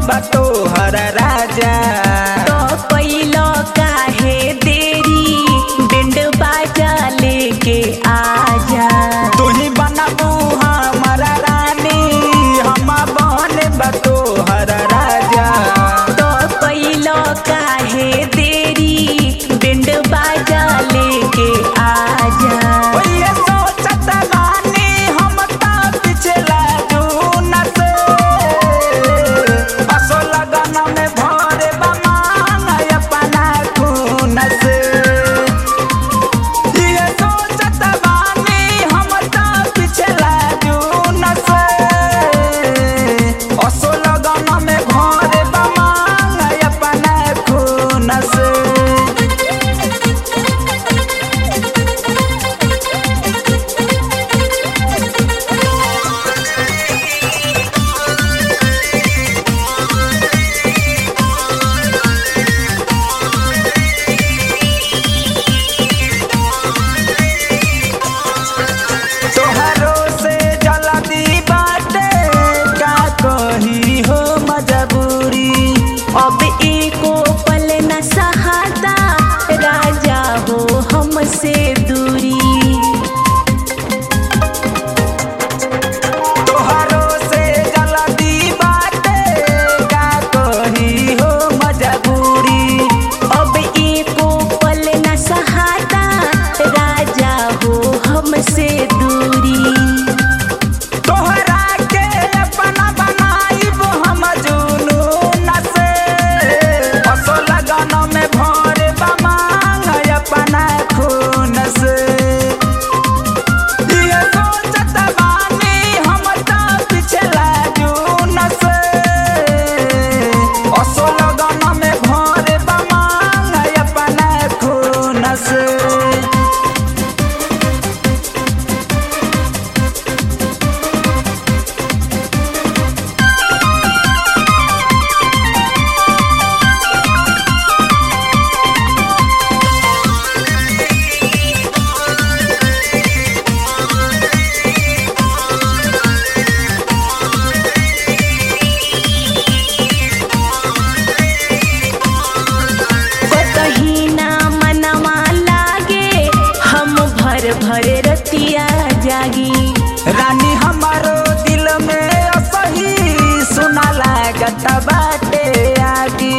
बातो हर राजा तो कैलो काहे देरी बिंड बाजा लेके आजा तू ही बनबू हमारा रानी हम बन बातो हर राजा तो कैलो काहे देरी बिंड बाजा लेके आजा ओये सोचत बानी हम ता पिछला जून से असो लगन में भरे बमान अपना खून से ये सोचत बानी हम ता पिछला जून से असो लगन में भरे बमान अपना खून से तोहरो से जल्दी बाटे का कही हो मजबूरी अब एको पल न सहाता राजा हो हमसे दूरी तोहरो से जल्दी बाटे का कही हो मजबूरी अब एको पल न सहाता राजा हो हमसे दूरी तोहरा के अपना बनाइब हम जुनून से असो लगन में भरे बमांग अपना खून से ये सोचत बानी हम ता पिछला जून से असो लगन में भरे बमांग अपना खून से कहीं ना मनवा लागे हम भर भर रतिया जागी रानी हमारो दिल में असही सुना लागत बाटे आगी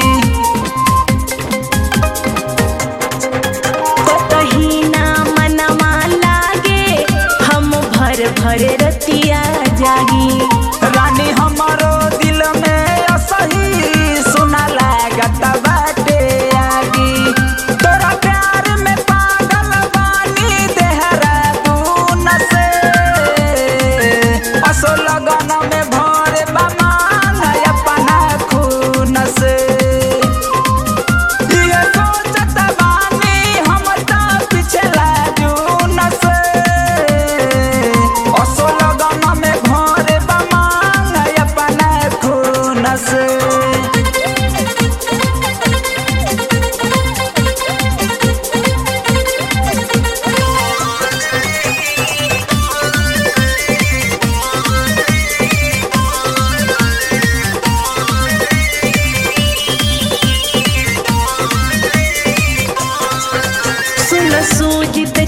कहीं ना मनवा लागे हम भर भर रतिया जागी रानी हमारो दिल में असही सुना लागत बाटे आगी तोरा प्यार में पागल बानी देहरादून से असो लगन में भरे बमान अपना खून से ये सोचत बानी हम ता पिछला जून से असो लगन में भरे बमान अपना खून से सुन सूझते